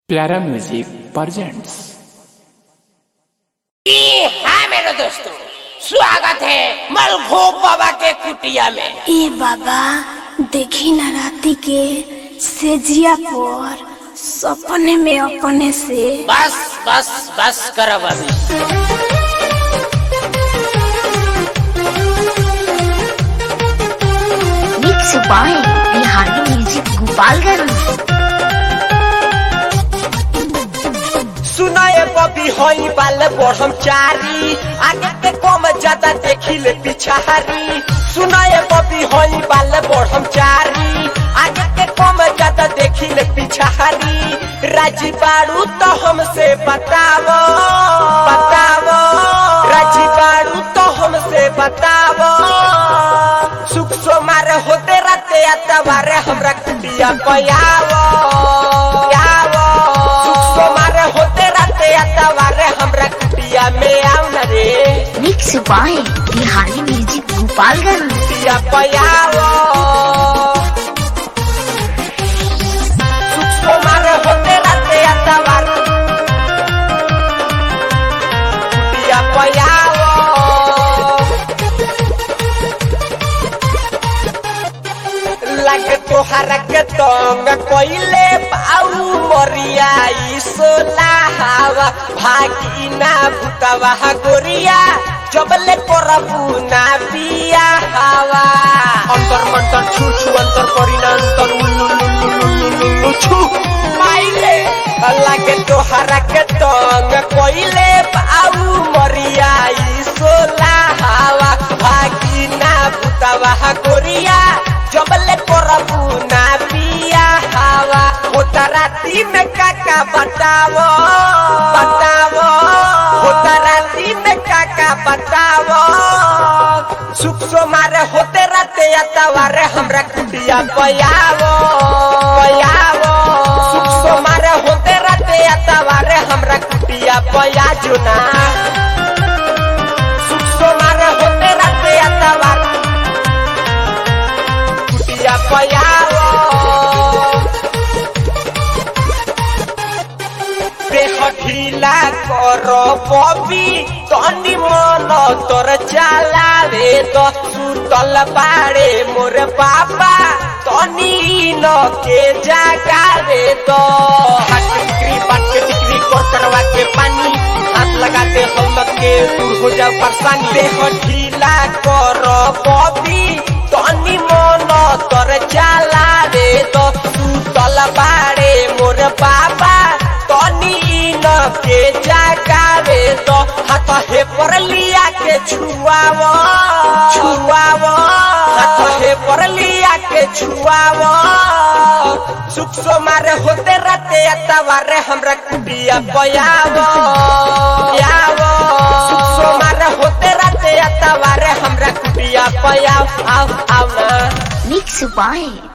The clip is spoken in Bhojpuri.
प्यारा म्यूजिक प्रेजेंट्स हाँ मेरे दोस्तों स्वागत है मलखूब बाबा के कुटिया में ए बाबा देखी ना राती के सेजिया पर सपने में अपने से बस बस बस करो अभी mix by Bihari music Gopalganj सुनाए बबी होई बाल बढ़म चारी आगे ते कम ज्यादा देखी ले पिछारी सुनाए बबी होई बाल बढ़म चारी आगे ते कम ज्यादा देखी ले पिछारी राजी बाड़ू तो हमसे बतावो बतावो राजी बाड़ू तो हमसे बतावो सुख सोमार होते रहते अतवारे हमरा कुटिया पयावो यावो सुख सोमार होते रहते अतवारे हमरा कुटिया में आव न रे mix by Bihari music Gopalganj कुटिया पयावो सुख सोमार होते रहते अतवारे कुटिया पयावो लगे तोहरा के तंग कोइले पाऊ मरिया ई सोला हवा भागी ना भूतवा गोरिया जबले करबू ना पिया हवा अंतर मंतर छू छू अंतर करिना अंतर उल्लू लुल्लू लुल्लू लुल्लू छू माइले लगे तोहरा के तंग कोइले पाऊ मरिया ई सोला हवा भागी ना भूतवा गोरिया जबले करबू ना पिया हवा होता राती में काका बतावो बतावो होता राती में काका बतावो सुख सोमारे होते रहते अतवारे हमरा कुटिया पयावो पयावो सुख सोमारे होते रहते अतवारे हमरा कुटिया पया जुना सुख सोमारे होते रहते अतवारे कुटिया पयावो देह ढीला कर बबी तनी मन तोर चलावे तो सुतल बाड़े मोर बाबा तनी न के जागावे तो हाथ टिकरी बात के टिकरी कर करवा के पानी हाथ लगाते हम के दूर हो जाओ परेशानी देह ढीला कर बबी तनी मन तोर चलावे तो सुतल बाड़े मोर बाबा तनी न के जागावे तो हाथ हे पर लिया के छुआवो छुआवो हाथ हे पर लिया के छुआवो सुख सोमारे होते रहते अतवारे हमरा कुटिया पयावो यावो सुख सोमारे होते रहते अतवारे हमरा कुटिया पयाव आव आव ना मिक्स बाय